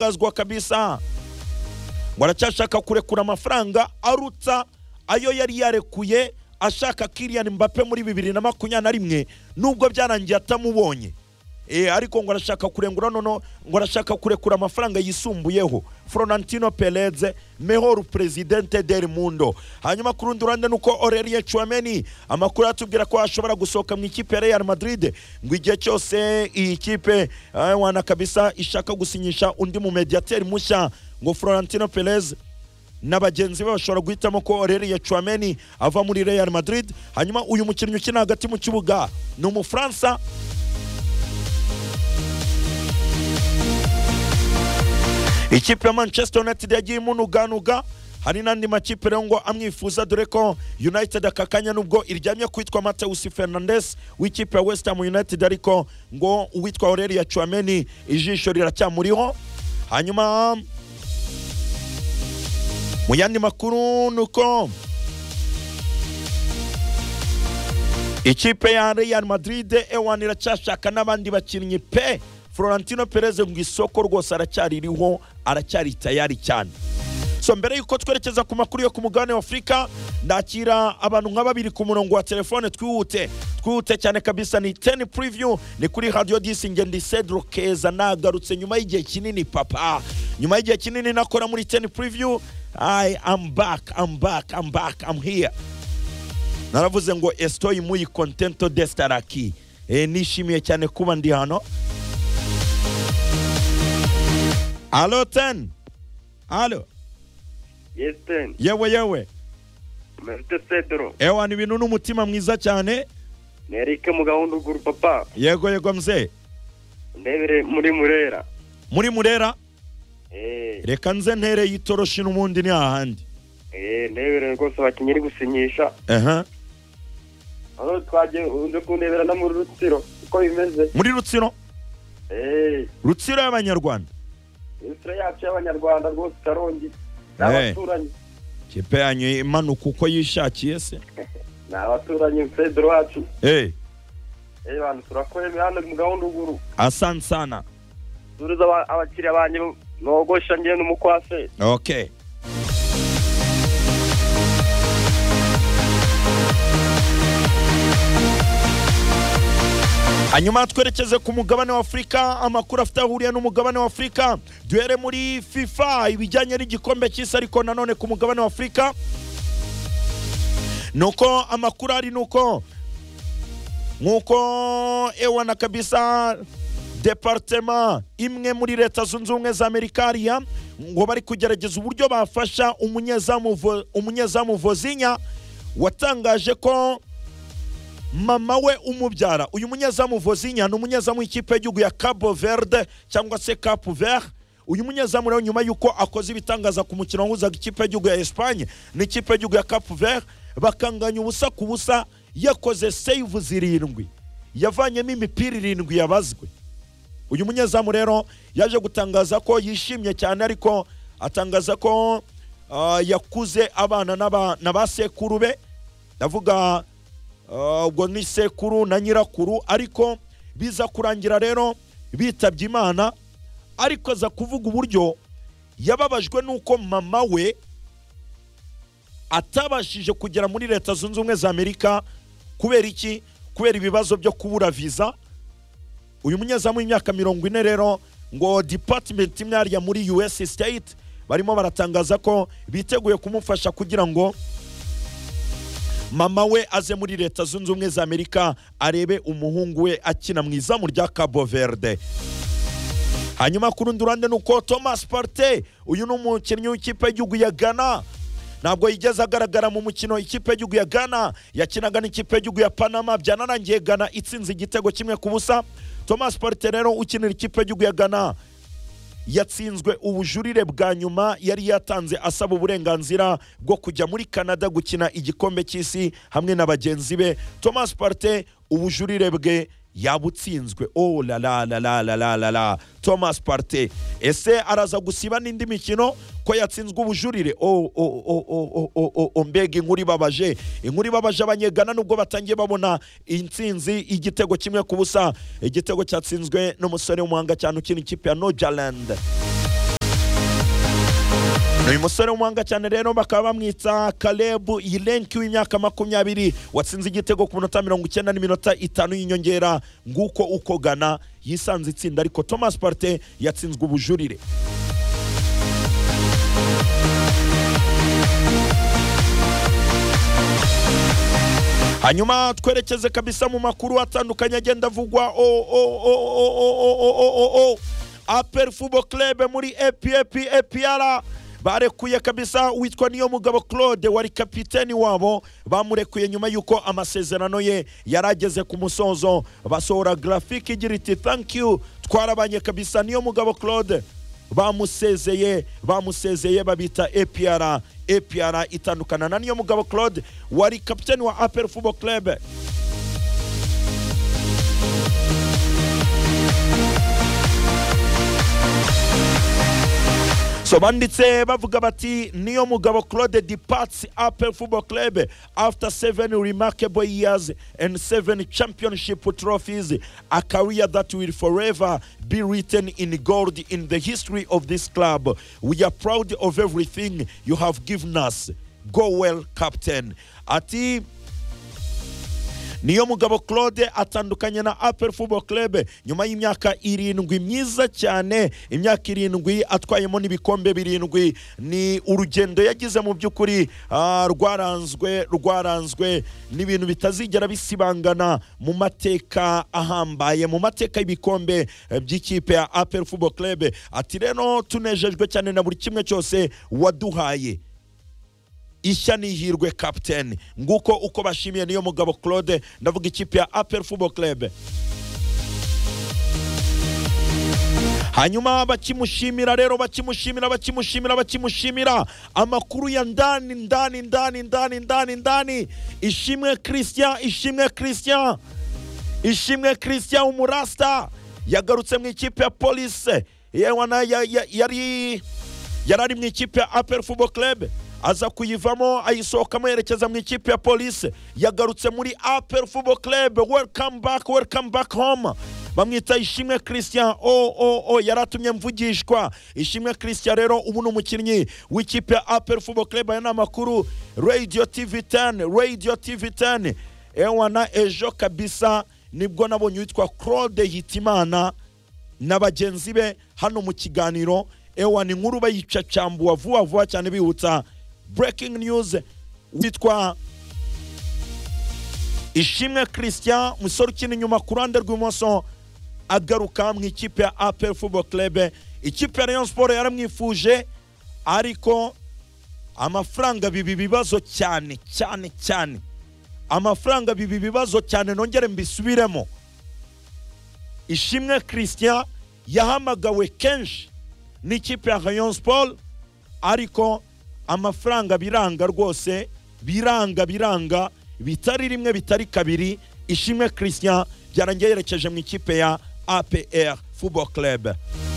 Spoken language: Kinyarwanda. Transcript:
gazwa kabisa ngo aracyashaka kurekura amafaranga arutsa ayo yari yarekuye ashaka Kylian Mbappe muri bibiri na makumyabiri na rimwe nubwo byarangiye atamubonye Eh, ariko ngo arashaka kurengura nono ngo arashaka kurekura amafaranga yisumbuyeho Florentino Perez mejor presidente del mundo hanyuma ku rundi ruhande nuko Aurelien Chouameni amakuru atubwira ko ashobora gusohoka mu ikipe ya Real Madrid ngo igihe cyose iyi kipe eh, wana kabisa ishaka gusinyisha undi mu mediateur mushya ngo Florentino Perez na bagenzi be bashobora guhitamo ko Aurelien Chouameni ava muri Real Madrid hanyuma uyu mukinnyi ukina hagati mu kibuga ni umufaransa ikipe ya manchester united yagiye imunuganuga hari n'andi makipe rero ngo amwifuza dore ko united aka kanya nubwo iryamye kwitwa mateus fernandes w'ikipe ya west ham united ariko ngo uwitwa aurelien chouameni ijisho riracyamuriho hanyuma mu yandi makuru ni uko ikipe ya real madrid ewan iracyashaka n'abandi bakinnyi pe florentino perez ngo isoko rwose aracyaririho aracyari tayari cyane so mbere y'uko twerekeza ku makuru yo ku mugabane wa afurika ndakira abantu nka babiri ku murongo wa telefone twihute twihute cyane kabisa ni teni puriviyu ni kuri radiyo disinge ndi cedro keza nagarutse nyuma y'igihe kinini papa nyuma y'igihe kinini nakora muri teni puriviyu i am back am back am back am here naravuze ngo estoyi muyi kontento destaraki e, nishimiye cyane kuba ndi hano alo teni alo Yes, ten. yewe yewe Mr. Cedro. ewa ni ibintu n'umutima mwiza cyane Ni Eric mu gahunda ugura papa. yego yego mzee Ndebere muri Murera. muri murera Eh, reka nze ntereye itoroshi n'ubundi ni hahandi eh, ndebere rwose abakinnyi iri gusinyisha. aha Aho twagiye unze kundebera no muri Rutsiro. Uko bimeze. muri rutsiro Eh, rutsiro y'abanyarwanda Rutsiro yacu y'Abanyarwanda rwose itarongi. Eh. N'abaturanyi. kipe yanyu imanuka uko yishakiye se Ni abaturanyi Cedro wacu. eh Eh, bantu turakwemeye hano mu gahunda uguru. asante sana Turiza aba- abakiriya banyu nogosha ngiye n'umukwase. okay hanyuma twerekeze ku mugabane wa afurika amakuru afite aho ahuriye n'umugabane wa afurika duhere muri fifa ibijyanye n'igikombe cy'isi ariko nanone ku mugabane wa afurika ni uko amakuru ari ni uko nk'uko ewana kabisa departema imwe muri leta zunze ubumwe za amerika hariya ngo bari kugerageza uburyo bafasha umunyezamu Vo- umunyezamu vozinya watangaje ko mama we umubyara uyu munyezamu vozinya ni umunyezamu w'ikipe y'igihugu ya cabo verde cyangwa se capu vert uyu munyezamu rero nyuma y'uko akoze ibitangaza ku mukino wahuzaga ikipe y'igihugu ya esipanye n'ikipe y'igihugu ya capu vert bakanganya ubusa ku busa yakoze save zirindwi yavanyemo imipira irindwi yabazwe uyu munyezamu rero yaje gutangaza ko yishimye cyane ariko atangaza ko ah, yakuze abana n'aba- na ba sekuru be ndavuga ah, ubwo ni sekuru na nyirakuru ariko biza kurangira rero bitabye imana ariko aza kuvuga uburyo yababajwe n'uko mama we atabashije kugera muri leta zunze ubumwe za amerika kubera iki kubera ibibazo byo kubura viza uyu munyezamu w'imyaka mirongo ine rero ngo department imwe hariya muri us state barimo baratangaza ko biteguye kumufasha kugira ngo mama we aze muri leta zunze ubumwe za amerika arebe umuhungu we akina mu izamu rya cabo verde hanyuma ku rundi ruhande ni uko thomas parte uyu ni umukinnyi w'ikipe y'igihugu ya ghana ntabwo yigeze agaragara mu mukino ikipe y'igihugu ya ghana yakinaga n'ikipe y'igihugu ya panama byanarangiye ghana itsinze igitego kimwe ku busa thomas parte rero ukinira ikipe y'igihugu ya ghana yatsinzwe ubujurire bwa nyuma yari yatanze asaba uburenganzira bwo kujya muri canada gukina igikombe cy'isi hamwe na bagenzi be thomas parte ubujurire bwe yabutsinzwe oh la la la la la la la la thomas parte ese araza gusiba n'indi mikino ko yatsinzwe ubujurire oh oh oh oh oh oh oh oh mbega inkuru ibabaje inkuru ibabaje abanyegana nubwo batangiye babona intsinzi igitego kimwe ku busa igitego cyatsinzwe n'umusore w'umuhanga cyane ukina ikipe ya nojaland uyu musore w'umuhanga cyane rero bakaba bamwita karebu yirenki w'imyaka makumyabiri watsinze igitego ku minota mirongo icyenda n'iminota itanu y'inyongera nguko uko gana yisanze itsinda ariko thomas parte yatsinzwe ubujurire hanyuma twerekeze kabisa mu makuru atandukanye agenda avugwa o o o o o o o o o o apel fubo club muri epep epr barekuye kabisa witwa niyo mugabo claude wari kapiteni wabo bamurekuye nyuma y'uko amasezerano ye yari ageze ku musozo basohora grafike igira iti thank you twarabanye kabisa niyo mugabo claude bamusezeye bamusezeye babita epr epr itandukana na niyo mugabo claude wari kapiteni wa apel fubo club so banditse bavuga bati niyo mugabo claude departs apel football club after seven remarkable years and seven championship trophies a career that will forever be written in gold in the history of this club we are proud of everything you have given us go well captain ati niyo mugabo claude atandukanye na apel football club nyuma y'imyaka irindwi myiza cyane imyaka irindwi atwayemo n'ibikombe birindwi ni urugendo yagize mu by'ukuri ah, rwaranzwe rwaranzwe n'ibintu bitazigera bisibangana mu mateka ahambaye mu mateka y'ibikombe eh, by'ikipe ya apel football club ati rero tunejejwe cyane na buri kimwe cyose waduhaye ishya n'ihirwe captain nguko uko bashimiye niyo mugabo claude ndavuga ikipe ya apel football club hanyuma bakimushimira rero bakimushimira bakimushimira bakimushimira amakuru ya ndani ndani ndani ndani ndani ndani ishimwe christian ishimwe christian ishimwe christian umurasta yagarutse mu ikipe ya polise yewe na- ya- ya- yari yari ari mu ikipe ya apel football club aza kuyivamo ayisohokamo yerekeza mu ikipe ya polisi yagarutse muri apel football club welcome back welcome back home bamwita ishimwe christian o o o yari atumye mvugishwa ishimwe christian rero ubu ni umukinnyi w'ikipe ya apel football club aya ni amakuru radio tv 10 radio tv 10 ewana ejo kabisa nibwo nabonye uwitwa claude hitimana na bagenzi be hano mu kiganiro ewa ni nkuru bayicacambuwa vuba vuba cyane bihutsa breaking news witwa ishimwe christian umusore ukina inyuma ku ruhande rw'ibumoso agaruka mu ikipe ya apel football club ikipe ya rayon sport yaramwifuje ariko amafaranga biba ibibazo cyane cyane cyane amafaranga biba ibibazo cyane nongere mbisubiremo ishimwe christian yahamagawe kenshi n'ikipe ya rayon sport ariko amafaranga biranga rwose biranga biranga bitari rimwe bitari kabiri ishimwe christian byarangiye yerekeje mu ikipe ya apr football club